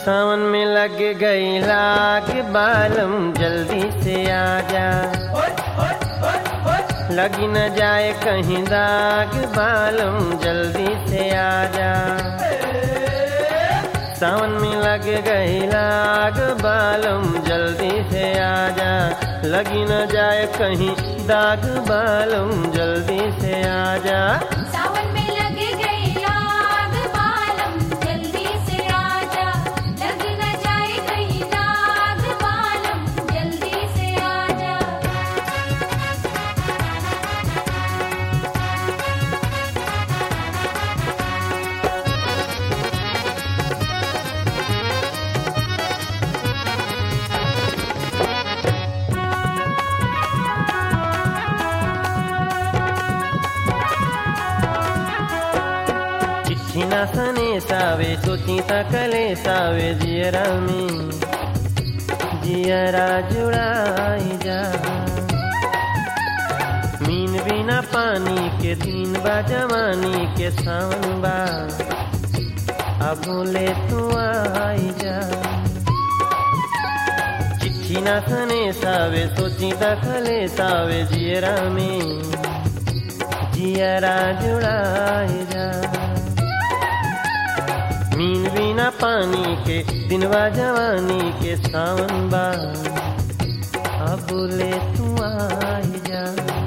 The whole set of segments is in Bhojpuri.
सावन में लग गई लाग बालम जल्दी से आजा लगी न जाए कहीं दाग बालम जल्दी से आजा सावन में लग गई लाग बालम जल्दी से आजा लगी न जाए कहीं दाग बालम जल्दी से आजा सावन में लग गई आग बालम जल्दी से आजा लग न जाए कहीं दाग बालम जल्दी से आजा चिट्ठी ना सने सावे सोची तकले सावे जियरा में जियरा जुड़ाई जा मीन बिना पानी के दिन बा जवानी के सावन बा अब बोले तू आई जा चिट्ठी ना सने सावे सोची तकले सावे जियरा में जियरा जुड़ाई जा मीन बिना पानी के दिनवा जवानी के सावन बा अब बोले तू आई जा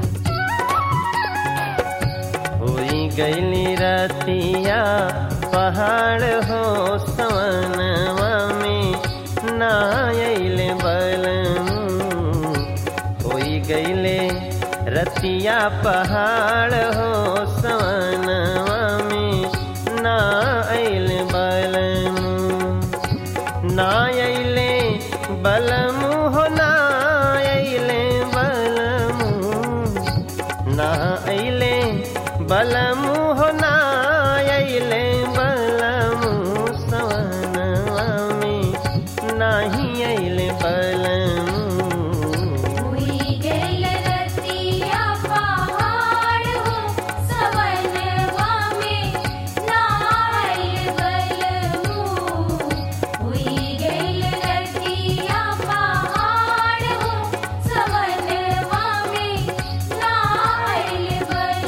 होई गईली रतिया पहाड़ हो सवनवा में ना अइले बलमू होई गईले रतिया पहाड़ हो सवनवा में ना अइले बलमू ना अइले बलमू हो ना अइले बलमू ना अइले बलमू हो ना अइले बलमू सवनवा में नाही अइले बलमू हुई गई रतिया पहाड़ हो सवनवा में नाल बलमू हुई गई रतिया पहाड़ हो सवनवा में नाल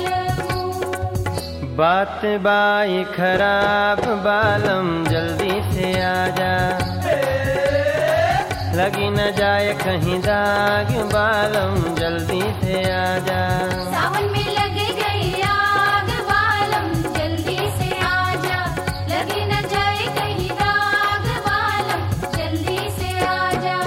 बलमू बात बाई खराब बालम जल्दी से आजा लगी न जाए कहीं दाग बालम जल्दी से आजा सावन में लग गई आग बालम जल्दी से आजा लगी न जाए कहीं दाग बालम जल्दी से आजा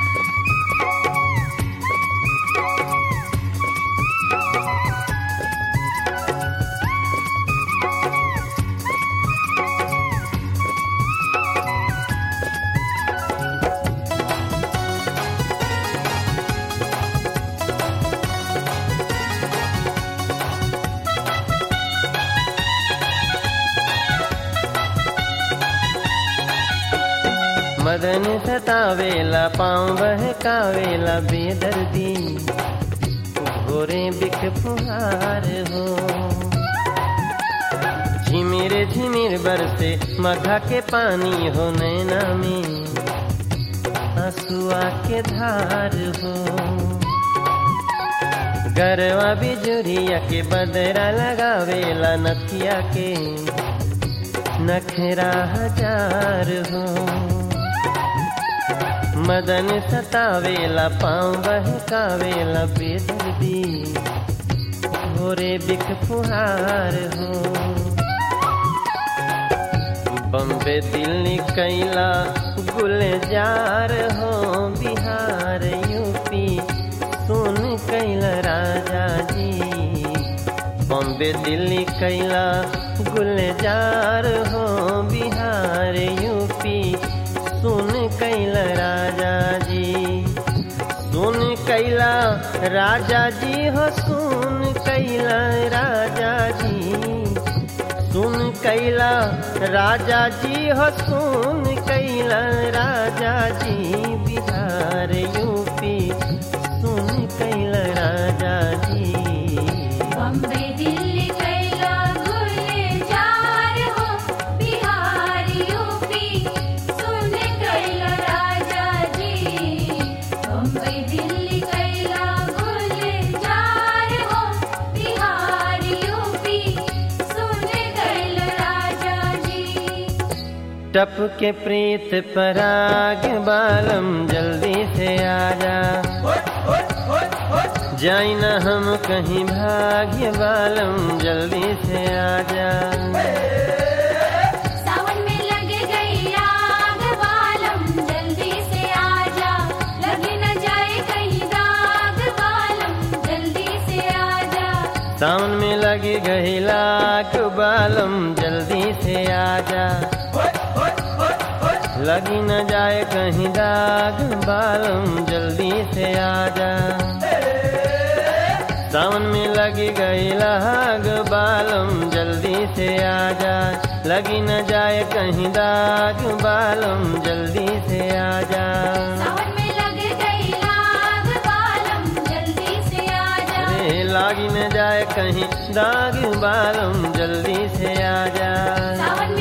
मदन सतावेला पाँव बहकावेला बेदर्दी भोरे बिख फुहार हो झिमिर झिमिर बरसे मघा के पानी हो नैना में आंसुआ के धार हो गरवा बिजुरिया के बदरा लगावेला नथिया के नखरा हजार हो मदन सतावेला पाँव बहकावेला बेदर्दी भोरे बिख फुहार हो बम्बे दिल्ली कैला गुलजार हो बिहार यूपी सुन कैला राजा जी बॉम्बे दिल्ली कैला गुलजार हो बिहार यूपी सुन कैला राजा जी सुन कैला राजा जी हो सुन कैला राजा जी सुन कैला राजा जी हो सुन कैला राजा जी बिहार यूपी सुन कैला राजा जी बम्बे दिल्ली कैला गुलजार हो बिहार यूपी सुन टप के प्रीत पराग बालम जल्दी से आजा जाई न हम कहीं भाग्य बालम जल्दी से आजा सावन में लग गई आग बालम जल्दी से आजा लग न जाए कहीं दाग बालम जल्दी से आजा सावन में लगी गई लाख बालम जल्दी से आजा लगी न जाए कहीं दाग बालम जल्दी से आजा सावन में लगी गई लाग बालम जल्दी से आजा लगी न जाए कहीं दाग बालम जल्दी से आजा सावन में लग गई आग बालम जल्दी से आजा अरे लागी न जाए कहीं दाग बालम जल्दी से आजा सावन